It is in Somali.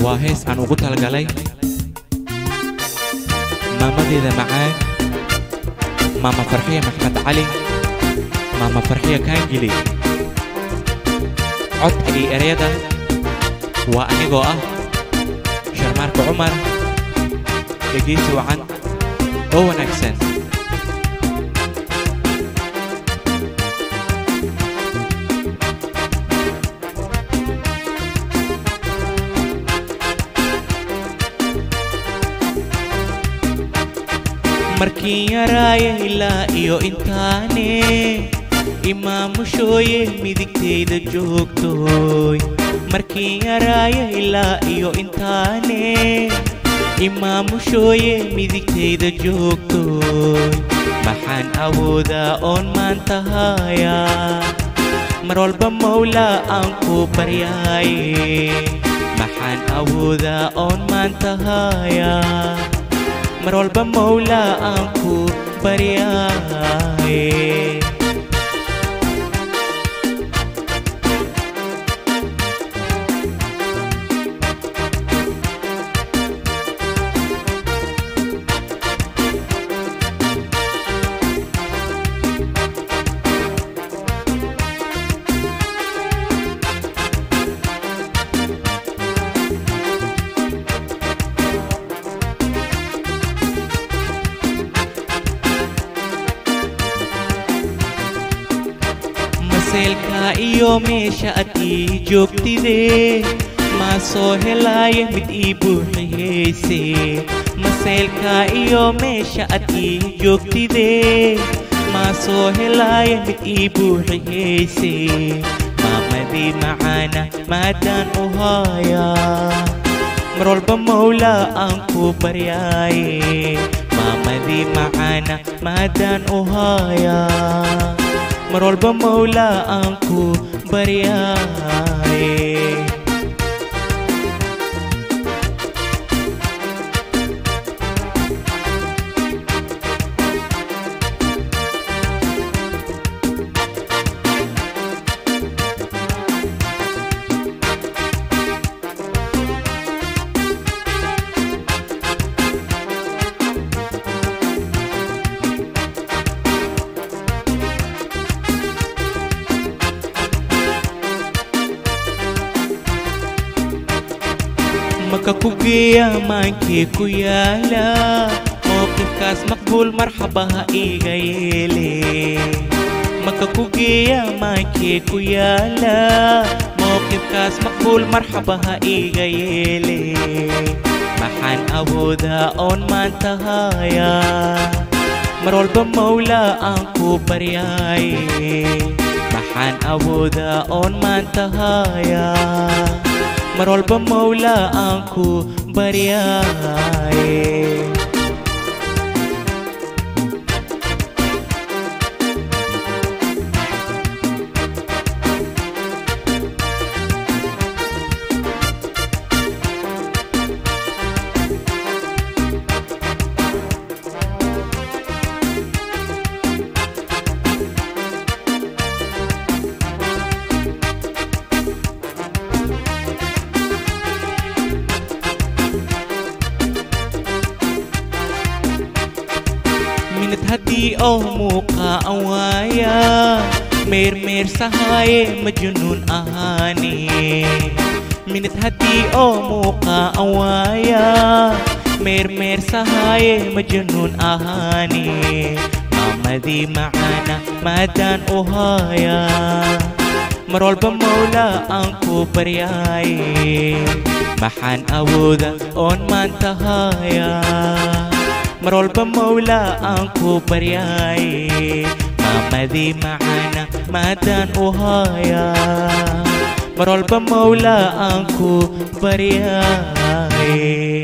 waa hees aan ugu talagalay maamadeeda macaan maama farxiya maxmed cali maama farxiya kaangili codka iyo ereyada waa anigoo ah sharmaarka cumar dhegaysi wacan oo wanaagsan markiin yaraaya ilaa iyo intaane imaamushooye midigtayda joogtooy markiin yaraaya ilaa iyo intaane imaamushooye midigtayda joogtooy maxaan awoodaa oon maanta haayaa mar walba mawlaa aan ku baryaaye maxaan awoodaa oon maanta haayaa mar walba mawlaa aan ku baryaaye maseelka iyo meesha ad ii joogtidee maa soo helaaya mid ii buuxiyeyse maseelka iyo meesha ad ii joogtidee maa soo helaaya mid ii buuxiyeyse maamadii macaana maadaan u haayaa mar walba mawlaa aan ku baryaaye maamadii macaana maadaan u haayaa mar walba mawlaa aan ku baryaaye maka ku geeya maankii ku yaala mowqifkaas maqbuul marxabaha iiga yeele maka ku geeya maankii ku yaala mowqifkaas maqbuul marxabaha iiga yeele maxaan awoodaa oon maanta haayaa mar walba mawlaa aan ku baryaaye maxaan awoodaa oon maanta haayaa mar walba mawlaa aan ku baryaaye minad haddii oo muuqaa aan waaya meermeersahaaye majnuun ahaane minad haddii oo muuqaa aan waaya meermeersahaaye majnuun ahaane maamadii macaana maadaan u haayaa mar walba mawlaa aan ku baryaaye maxaan awooda oon maanta haayaa mar walba mawlaa aan ku baryaaye maamadii macaana maadaan u haayaa mar walba mawlaa aan ku baryaaye